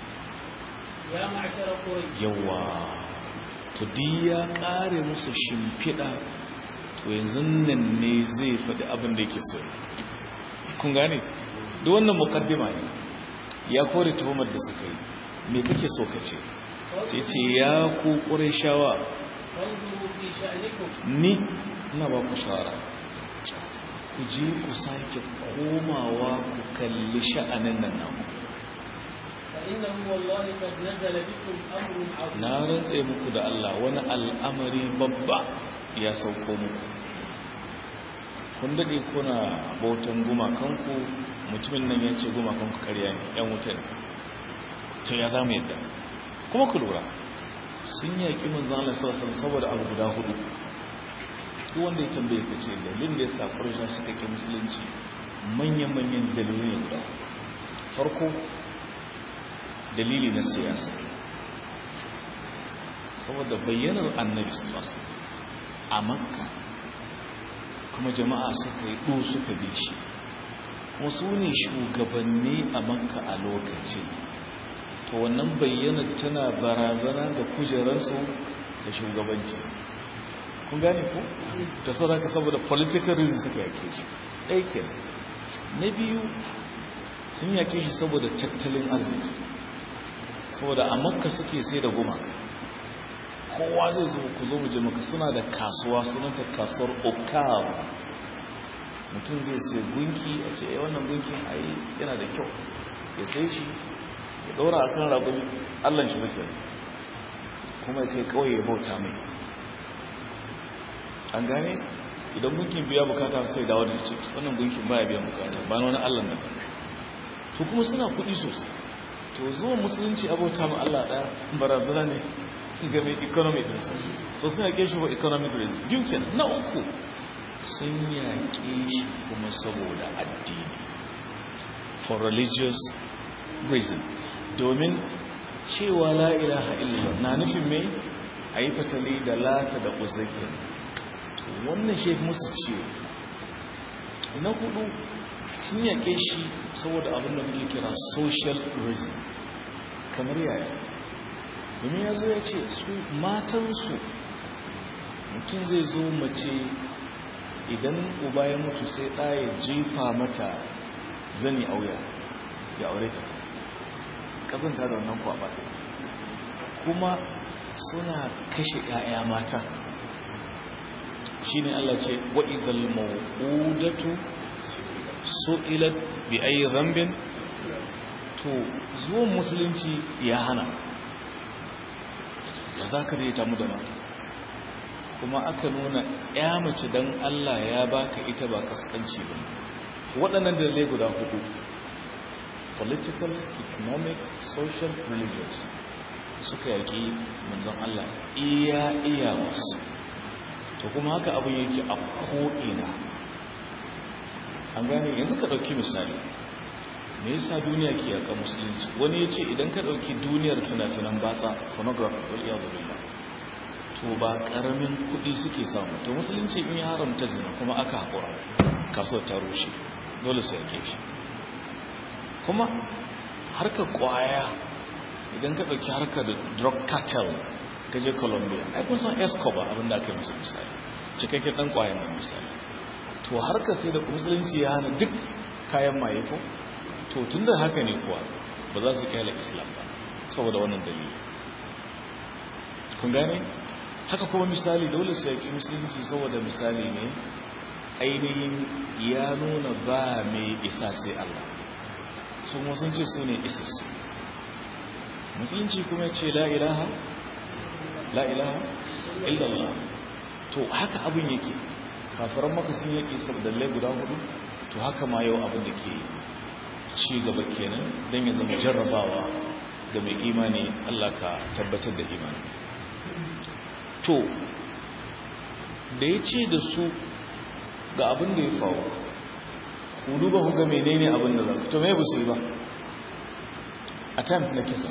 yawa to di ya ƙare musu shimfiɗa to yanzu nan ne zai faɗi abin da yake so kun gane da wannan mukaddima ne ya kore tuhumar da suka yi me kake so ka ce sai ce ya ku shawa ni ina ba ku shawara ku je ku sake komawa ku kalli sha'anin nan namu na rantse muku da Allah wani al'amari babba ya sauko muku kun daɗe kuna bautan gumakanku mutumin nan ya ce gumakanku karya ne yan wuta ne to ya za mu yadda kuma ku lura sun yaƙi manzan Allah sallallahu saboda abu guda hudu duk wanda ya tambaye ka ce dalilin da ya sa ƙarshen suka ƙi musulunci manyan-manyan dalilin ya guda farko dalili na siyasa saboda bayyanar annabi sallallahu a makka kuma jama'a suka yi ɗo suka bi shi kuma su ne shugabanni a makka a lokacin to wannan bayyanar tana barazana ga kujerarsu ta shugabanci kun gane ko ta sauraka saboda political reasons suka yake shi ɗaya na biyu sun yake shi saboda tattalin arziki saboda a makka suke sai da gumaka kowa zai zo ku zo muje maka suna da kasuwa sunanta kasuwar okawa mutum zai sai gunki a ce ya wannan gunkin ayi yana da kyau ya sai shi ya ɗora a kan rabin allon shi bakin kuma ya kai kawai ya bauta mai an gane idan gunkin biya bukata sai dawo da ce wannan gunkin baya biyan bukata ba na wani allon da to kuma suna kuɗi sosai to zuwa musulunci abauta ma Allah ɗaya barazana ne ga mai economic ɗinsa so suna yaƙe shi for economic reason duken na uku sun yaƙe shi kuma saboda addini for religious reason domin cewa la ilaha illallah na nufin mai a yi fatali da lata da uzakin wannan shi musu ciwo na hudu sun yaƙe shi saboda abin da muke kira social reason kamar yaya domin ya zo ya ce su matansu mutum zai zo mace idan uba ya mutu sai ɗaya jefa mata zani auya ya aure ta ƙazanta da wannan kwaɓa kuma suna kashe 'ya'ya mata shi ne Allah ce wa'izal ma'udatu su'ilat bi ayi zambin to zuwan musulunci ya hana ya za ka ta mu da mata kuma aka nuna ya mace don Allah ya baka ita ba kaskanci ba waɗannan dalilai guda hudu political economic social religious suka yaƙi manzon Allah iya iya wasu to kuma haka abin yake a ko'ina an gane yanzu ka ɗauki misali me yasa duniya ke yaƙa musulunci wani ya ce idan ka ɗauki duniyar fina-finan basa pornography wal iyadu billah to ba ƙaramin kuɗi suke samu to musulunci in ya haramta zina kuma aka haƙura kasuwar ta rushe dole su yake shi kuma harkar ƙwaya idan ka ɗauki harkar drug cartel ka je colombia ai kun san escobar abinda aka yi musu misali cikakken ɗan ƙwayan nan misali to harkar sai da musulunci ya hana duk kayan maye ko to tun da haka ne kuwa ba za su kyale islam ba saboda wannan dalili kun gane haka kuma misali dole su yaki musulunci saboda misali ne ainihin ya nuna ba mai isa sai Allah su kuma sun ce su ne isassu musulunci kuma ce la ilaha la ilaha illallah to haka abin yake kafiran maka sun yaki saboda lai guda hudu to haka ma yau abin da ke ci gaba kenan don ya zama jarrabawa ga mai imani Allah ka tabbatar da imani to da ya ce da su ga abin da ya faru ku duba ku ga menene abin da za ku to me ba su yi ba attempt na kisa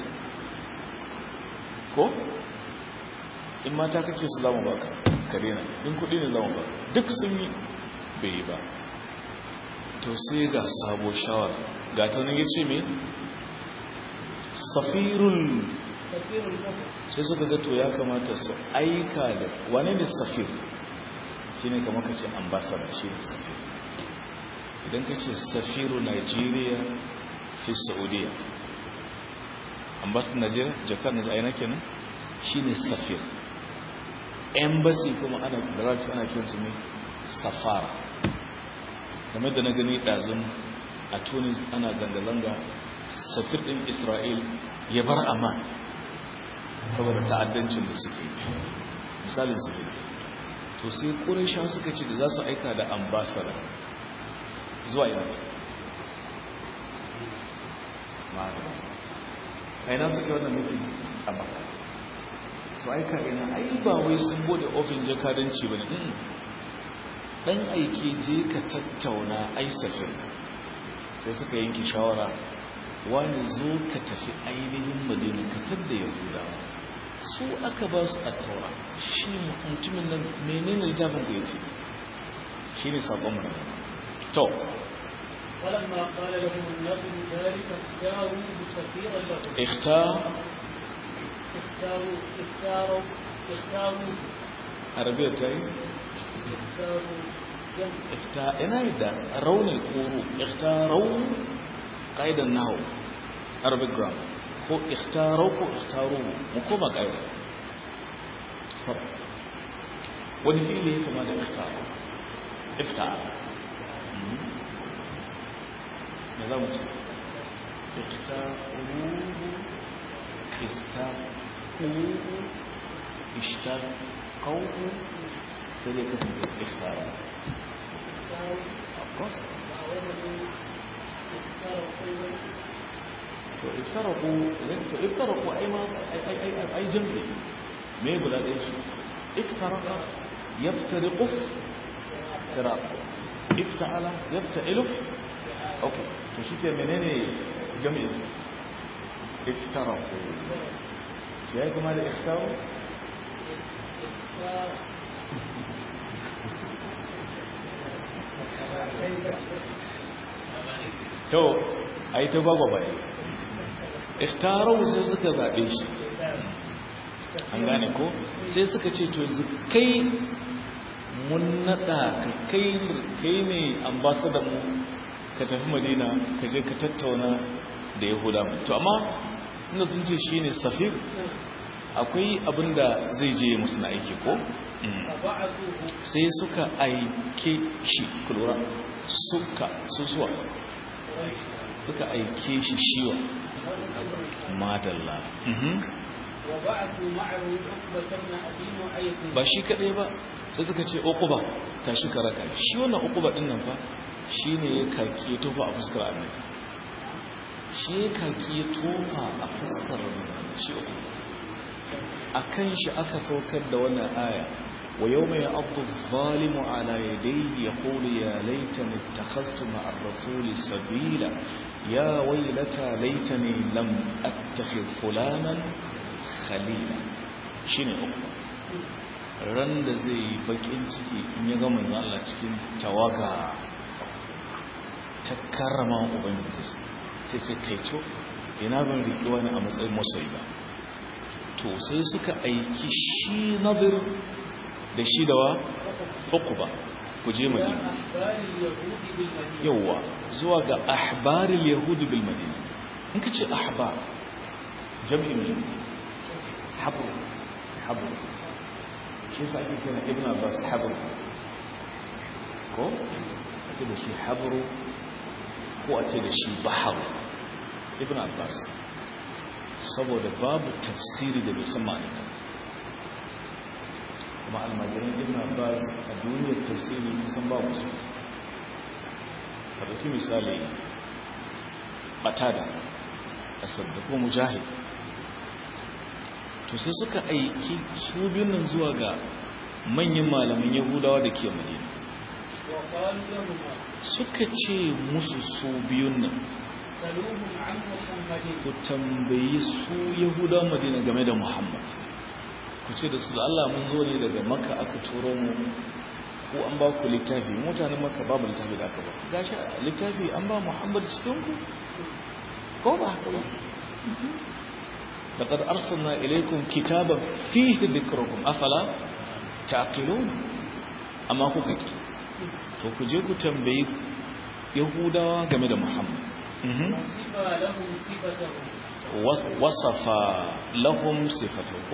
ko in mata kake su zama baka kare na in kudi ne zama baka duk sun yi bai yi ba to sai ga sabo shawara ga ta nan ya ce me safirul sai suka ga to ya kamata su aika da wane ne safir shi ne kama ka ce ambasada shi ne safir idan ka ce safiru nigeria fi saudiya ambasada nigeria jakar na aina kenan shi ne safir embassy kuma ana da ana kiransu ne safara kamar da na gani ɗazun a tunis ana zanga-zanga safir ɗin isra'il ya bar amma saboda ta'addancin da suke misalin su to sai ƙuraisha suka ce da za su aika da ambasada zuwa ina ma'adana aina suke wannan mutum a maka su aika ina ai ba wai sun bude ofin jakadanci ba ne ɗan aiki je ka tattauna aisafin sai suka yanki shawara wani zo ka tafi ainihin madina ka tadda yahudawa su aka ba su a taura shi mutumin nan menene littafin ku yace shi ne saƙon mu to فلما قال لهم النبي ذلك اختاروا سفيرا لهم اختار اختاروا اختاروا اختاروا عربية تاي اختاروا جمع اختار انا يدا رون الكورو اختاروا قاعدة النحو Arabic grammar ko ikhtaro ko ikhtaru mu koma ƙa'ida sab wani fili ya kama da ikhtaro iftara me za mu ce ikhtaru istaku ishtaku sai dai kasance ikhtara of course to iftaraku to iftaraku ai ma ai ai ai jam'i me guda ɗaya shi iftaraka yaftariqu iftiraq ifta'ala yafta'ilu okay to shi ke menene jam'in sa iftaraku ya kuma da iftaru to ai ta gwagwa bai ikhtarau sai suka zaɓe shi an gane ko sai suka ce to yanzu kai mun naɗa ka kai kai ne ambasadan mu ka tafi madina ka je ka tattauna da yahuda to amma inda sun ce shi ne safir akwai abin da zai je musu na aiki ko sai suka aike shi kulura suka susuwa suka aike shi shiwa madalla ba shi kadai ba sai suka ce uquba tashi ka raka shi wannan uquba din nan fa shine ya kaki ya tofa a fuskar annabi shi ya kaki ya tofa a fuskar annabi shi uquba akan shi aka saukar da wannan aya wa yawma ya'addu adh-dhalimu ala yadayhi yaqulu ya laitani ittakhadhtu ma'a ar-rasuli sabila ya waylata laitani lam attakhidh fulanan khalila shine uquba ran da zai yi bakin ciki in ya ga manzo Allah cikin tawaga ta karrama ubangiji sai ce kai co ina ban riki wani a matsayin masoyi ba to sai suka aiki shi nadir da shi da wa uku ba ku je madina yawwa zuwa ga ahbaril yahudi bil madina in ka ce ahbar jam'in ne habru habru shi sa ake kira ibn abbas habru ko a ce da shi habru ko a ce da shi bahar ibn abbas saboda babu tafsiri da bai san ma'anata kuma almajiran ibn abbas a duniyar tafsiri kusan babu su ka ɗauki misali batada asad da kuma mujahid to sai suka aiki su biyun nan zuwa ga manyan malaman yahudawa da ke madina suka ce musu su biyun nan ku tambayi su yahudawa madina game da muhammad ku ce da su da allah mun zo ne daga maka aka turo mu ko an ba ku littafi mutanen maka babu littafi da aka ba gashi littafi an ba muhammad cikin ku ko ba haka ba لقد أرسلنا إليكم كتابا فيه ذكركم أفلا تعقلون أما هو كي فكجيكو تنبي يهودا جمد محمد وصف لهم صفته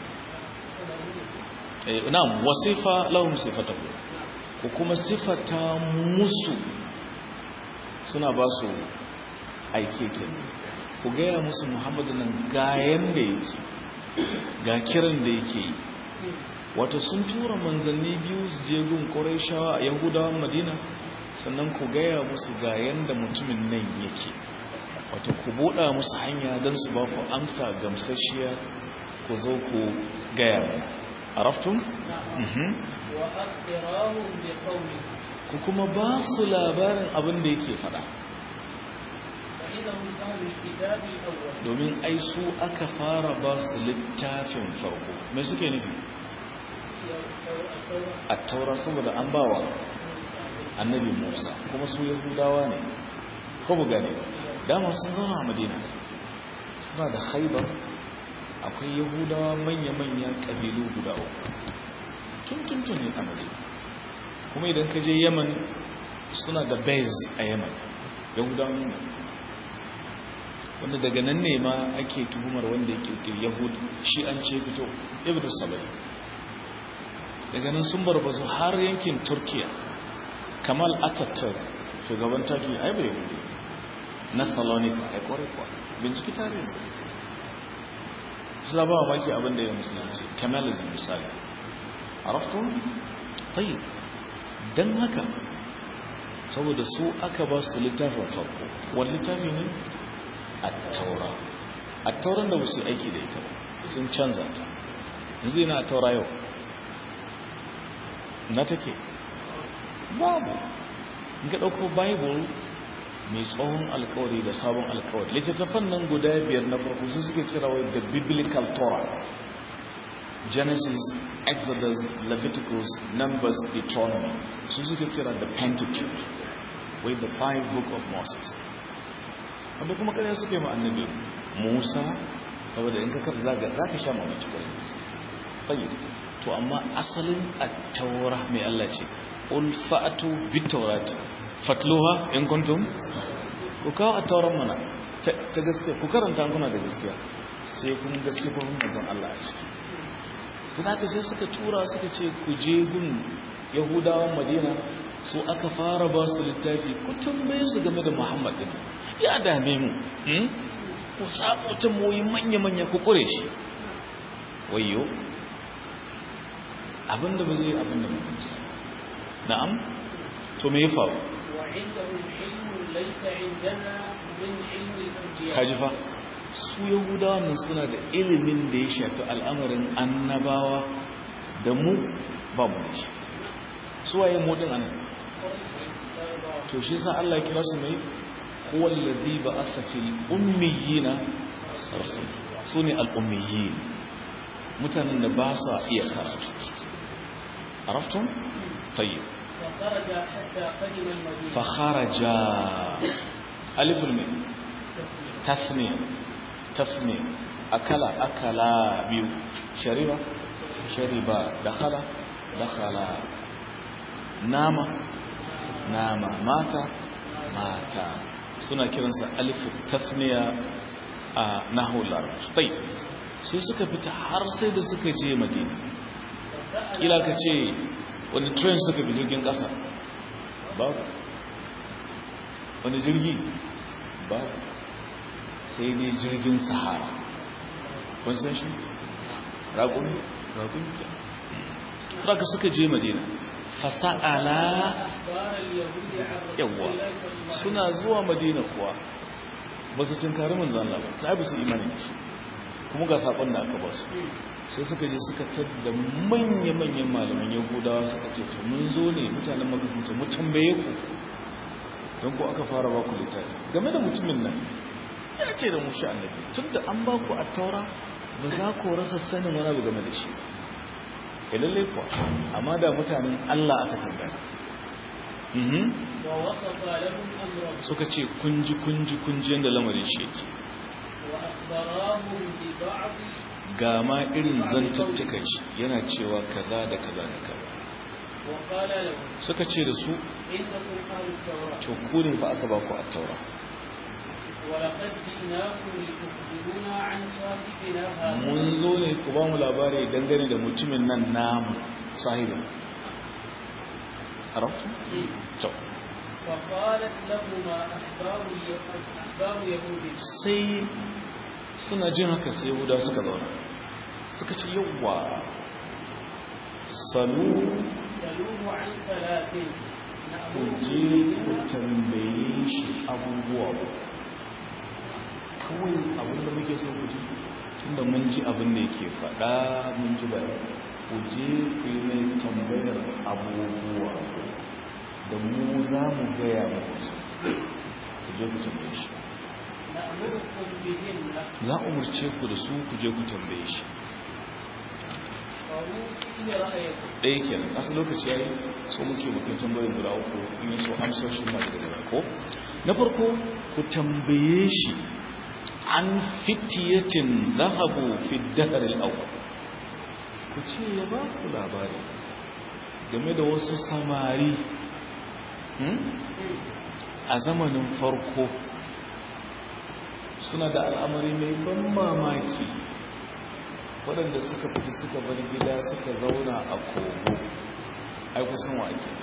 نعم وصف لهم صفته وكما صفة مسو suna ba su aike kenan ku gaya musu muhammadu nan ga yanda yake ga kiran da yake yi wato sun tura manzanni biyu su je gun ƙurayshawa a yahudawan madina sannan ku gaya musu ga yanda mutumin nan yake wato ku buɗa musu hanya don su ba ku amsa gamsashiya ku zo ku gaya mana araftun? wa akhbirahum bi qawli ku kuma ba su labarin abin da yake faɗa fa innahum ahlul kitabi al-awwal domin ai su aka fara ba su littafin farko me suke nufi a taura saboda an bawa annabi musa kuma su yahudawa ne ko bu gane dama sun zama a madina suna da haibar akwai yahudawa manya-manya ƙabilu guda uku tun ne a madina kuma idan ka je yaman suna da bez a yaman yahudawan yaman wanda daga nan ne ma ake tuhumar wanda ya kirkiri yahud shi an ce fito ibn sabai daga nan sun barbazu har yankin turkiya kamal ataturk shugaban turkiya ai bai yahudi na salonika ai kwarai kwa binciki tarihin sa su ba wa maki abinda ya musulunci kamalism misali araftun tayi don haka saboda su aka ba su littafin farko wani littafi ne attaura attauran da musu aiki da ita sun canza ta yanzu yana attaura yau na take babu in ka ɗauko bible mai tsohon alkawari da sabon alkawari littattafan nan guda biyar na farko su suke kira wai the biblical torah genesis exodus leviticus numbers deuteronomy su suke kira the pentateuch wai the five book of moses wanda kuma kare suke ma annabi Musa saboda in ka kafa zaga zaka sha mamaki kwarai da gaske tayyib to amma asalin at-taura mai Allah ce ul fa'atu bit-taurati fatluha in kuntum ku kawo at-tauran mana ta gaskiya ku karanta kuna da gaskiya sai kun ga sifofin manzon Allah a ciki to haka sai suka tura suka ce ku je gun yahudawan madina su aka fara ba su littafi ku tambaye su game da muhammad din ya dame mu ku samu tamoyi manya-manya ku kure shi wayo abinda ba zai abinda ba musa na'am to me ya faru وعندهم علم ليس عندنا من علم الأنبياء kaji fa su yahudawa nan suna da ilimin da ya shafi al'amarin annabawa da mu ba mu da shi su waye mu din anan to shi sa Allah ya kira su mai huwa alladhi ba'atha fil ummiyina rasul sune al ummiyin mutanen da ba sa iya karatu araftum tayyib فخرج حتى قدم المدينة fa kharaja alif al mim tasniya tasniya akala akala biyu shariba shariba dakhala dakhala nama nama mata mata suna kiransa alifu tasniya a nahul larabci tai sai suka fita har sai da suka je madina kila ka ce wani train suka fi jirgin kasa babu wani jirgi babu sai dai jirgin sahara kun san shi raƙun raƙun ke ka suka je madina fasa'ala أخبار اليهود عن رسول yawwa الله صلى الله عليه suna zuwa madina kuwa ba su tunkari manzan Allah ba ta bi su imani da shi kuma ga sakon da aka ba su sai suka je suka tadda manya-manyan malaman yahudawa suka ce to mun zo ne mutanen maka sun ce mu tambaye ku don ku aka fara ba ku littafi game da mutumin nan ya ce da mu shi annabi tun da an ba ku a taura ba za ku rasa sanin wani abu game da shi ya lalle kuwa amma da mutanen Allah aka tambaya Mhm. ووصف لهم أمرهم suka ce kunji kunji kunji yadda lamarin shi yake وأخبراهم ببعض ga ma irin zantuttukan shi yana cewa kaza da kaza da kaza وقال لهم suka ce da su إنكم أهل التوراة to ku ne fa aka ba ku attaura ولقد جئناكم لتخبرونا عن صاحبنا هذا mun zo ne ku ba mu labari dangane da mutumin nan namu sahibin arabtu to فقالت لهما أحبار اليهود أحبار يهود sai suna jin haka sai yahuda suka zauna suka ce yawwa salu سلوه عن ثلاث ku نأمره je ku tambaye shi abubuwa kawai abinda muke son ku ji tunda mun ji abin da yake faɗa mun ji bayan ku je ku yi mai tambayar abubuwa da mu za mu gaya muku su ku je ku tambaye shi نأمركم بهن za a umarce ku da su ku je ku tambaye shi فهو فيه رأيكم ɗaya kenan asu lokaci ya yi so muke muke tambayin guda uku in yi so amsoshin masu da gaba ko na farko ku tambaye shi an fitiyatin zahabu fi daharil awwal ku ce ya ba ku labari game da wasu samari hmm? a zamanin farko suna da al'amari mai ban mamaki waɗanda suka fita suka bar gida suka zauna a kogo ai kusan wa ake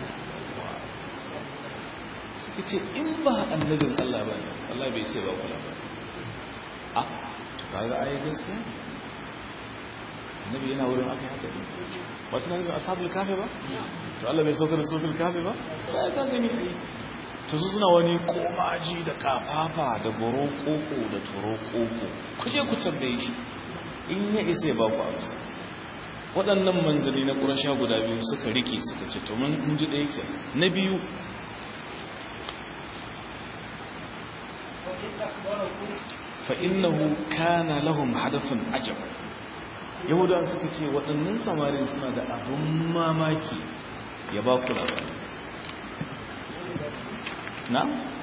suka ce in ba annabin Allah ba ne Allah bai sai ba kula ba a to kaga ai gaskiya ne annabi yana wurin aka haka ne ba suna nufin ashabul kafe ba to Allah bai sauka da suratul kafe ba sai ka gani ai to su suna wani komaji da kafafa da goro koko da toro koko kuje ku tambaye shi in ya isa ya ba ku amsa waɗannan manzanni na ƙurasha guda biyu suka rike suka ce to mun ji ɗaya ke na biyu وإن أخبركم fa'innahu kana lahum hadafin ajab yahudawa suka ce waɗannan samarin suna da abin mamaki ya ba ku labari na?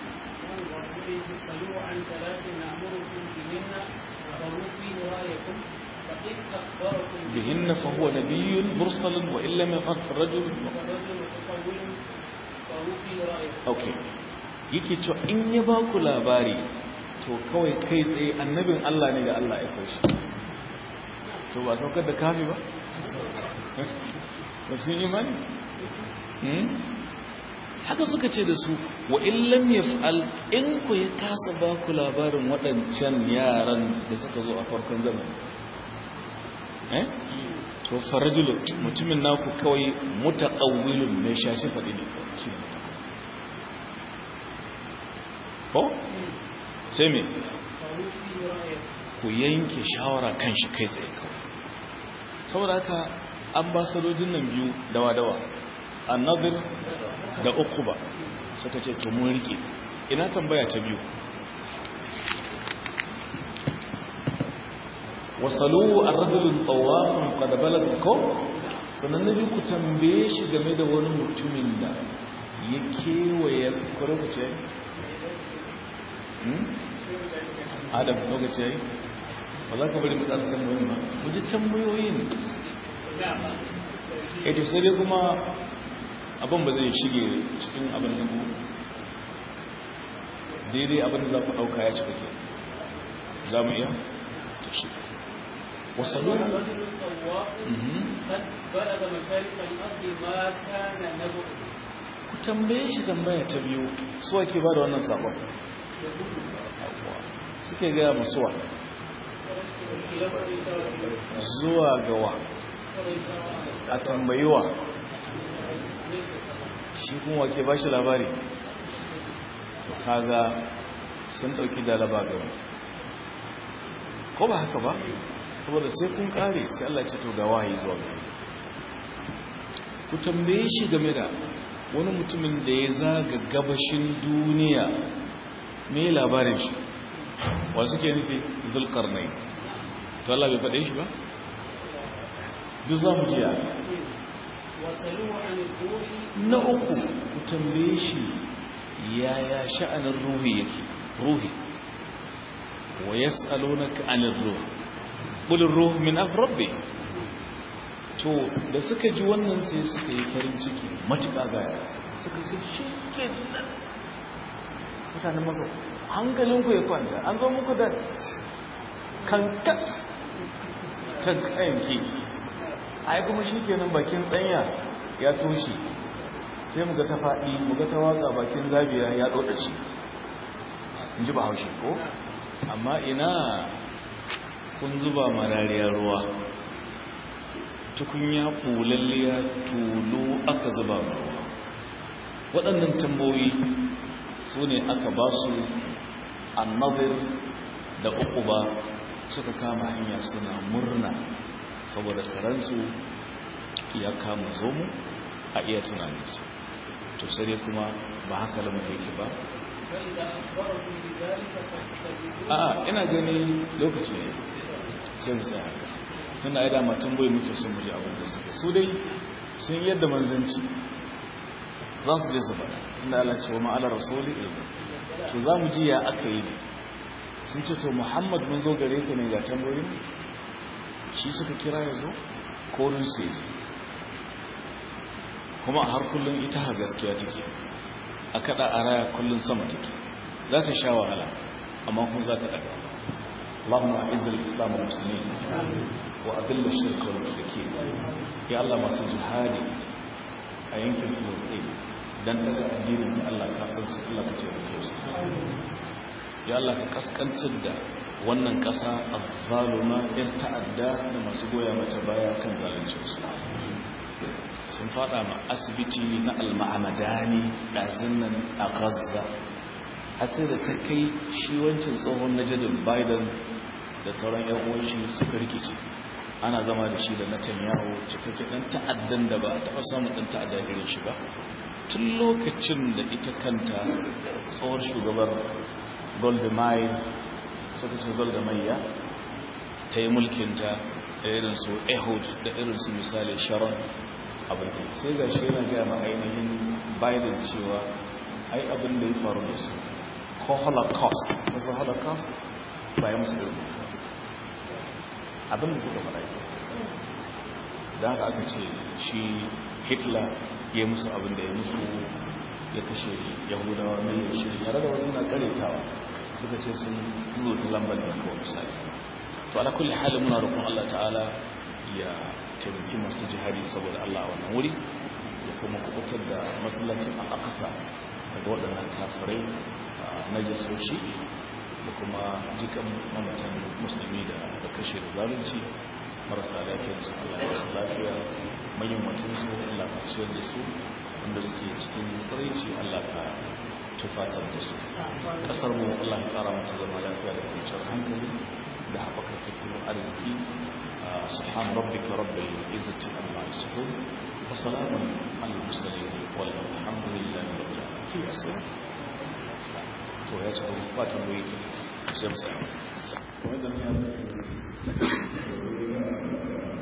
سلوه عن ثلاث نأمركم بهن فهو فيه رأيكم فإن أخبركم bihinna fa huwa nabiyyun mursalun wa illa min qad rajul فالرجل متقول فهو فيه رأيكم okay yake cewa in ya ba ku labari to kawai kai tsaye annabin Allah ne da Allah ya kawo shi to ba saukar da kafi ba ba sun imani Hmm? haka suka ce da su wa illam yaf'al in ku ya kasa ba ku labarin waɗancan yaran da suka zo a farkon zamani eh to farajulu mutumin naku kawai mutaqawwilun mai shashi faɗi ne kawai shi ne mutaqawwil. ko sai me فهو فيه رأيكم ku yanke shawara kan shi kai tsaye kawai saboda haka ambasadojin nan biyu dawa-dawa annabir da ukuba suka ce to mun rike ina tambaya ta biyu wasalu ar-rajulun tawafun qad balagha ko sannan nabi ku tambaye shi game da wani mutumin da ya kewaye ko lokaci yayi hmm? adam lokaci yayi ba za ka bari mu tsara tambayoyin ba mu ji tambayoyin eh to sai dai kuma abin ba zai shige cikin abin da ku daidai abin da za ku ɗauka ya cika ke za mu iya ta shi wasalu الرجل الطواف Mhm. قد بلغ مشارق الأرض ما كان نبؤ ku tambaye shi tambaya ta biyu suwa ke ba da wannan sabon Yawwa. suke gaya masuwa zuwa gawa a tambayiwa shi kuma wake ba shi labari to kaga sun dauki dalaba gaba ko ba haka ba saboda sai kun kare sai Allah ce to ga wahayi zuwa gaba ku tambaye shi game da wani mutumin da ya zaga gabashin duniya me labarin shi wa suke nufi zulkarnai to Allah bai faɗe shi ba duk za mu jiya وسلوه عن الروح na uku ku tambaye shi yaya sha'anin ruhi yake ruhi wa yas'alunaka 'anil ruh qul ar-ruh min amri rabbi to da suka ji wannan sai suka yi farin ciki matuƙa gaya suka ce shikenan mutanen maka hankalinku ya kwanta an zo muku da kankat ta kanki ai kuma shikenan bakin tsanya ya toshe sai muga ta faɗi muga ta waka bakin zabiya ya ɗoɗa shi in ji ba haushe ko amma ina kun zuba marariyar ruwa tukunya ƙulalliya tulu aka zuba ruwa waɗannan tambayoyi su ne aka ba su annabir da uku ba suka kama hanya suna murna saboda karansu ya kama zomu a iya tunaninsu to sai kuma ba haka lamar yake ba a ina gani lokaci ne sai mu tsaya haka suna yi dama tambayi muke son muje abin da suke su dai sun yadda manzanci za su je su faɗa tunda Allah ce wa ma'alar rasuli ilmi to za mu ji ya aka yi sun ce to muhammad mun zo gare ka ne ga tambayoyin shi suka kira ya zo korin su yi kuma a har kullum ita ha gaskiya take a kada a raya kullum sama take za ta sha wahala amma kuma za ta daga اللهم اعز الاسلام والمسلمين واذل الشرك والمشركين يا الله masu jihadi a yankin Filistin dan daga addinin da Allah ka san su Allah ka ce muke su ya Allah ka kaskantar da wannan kasa azzaluma ir ta'adda da masu goya mata baya kan zalunci su sun fada ma asibiti na al-ma'amadani dazin nan a Gaza har sai da ta kai shi wancan tsohon najadin Biden da sauran yan uwan shi suka rikice ana zama da shi da Netanyahu cikakke dan ta'addan da ba a taɓa samun dan ta'adda irin shi ba tun lokacin da ita kanta tsohon shugabar Golda Meir suka ce Golda Meir ta yi mulkinta da irin su Ehud da irin su misali Sharon abin da sai ga shi yana gaya ma ainihin Biden cewa ai abin da ya faru da su ko Holocaust wasu Holocaust ba ya musu irin abinda suka fara ke da haka aka ce shi hitler ya musu abinda ya musu ya kashe yahudawa mai shirin yare da wasu na karetawa suka ce sun zo ta lambar da kawai misali to ala kulli halin muna roƙon Allah ta'ala ya taimaki masu jihari saboda Allah a wannan wuri ya kuma kubutar da masallacin al-aqsa daga waɗannan kafirai na jasoshi da kuma jikan mamatan musulmi da aka kashe da zalunci marasa lafiyar su Allah ya su lafiya manyan mutum su Allah ka ciyar da su wanda suke cikin tsiraici Allah ka tufatar da su kasar mu Allah ya kara mata zama lafiya da kwanciyar hankali da haɓakar tattalin arziki سبحان ربك رب العزة عما يصفون وسلام على المرسلين والحمد لله رب العالمين في أسئلة to ya ce ba ta mai sai mu sai kuma da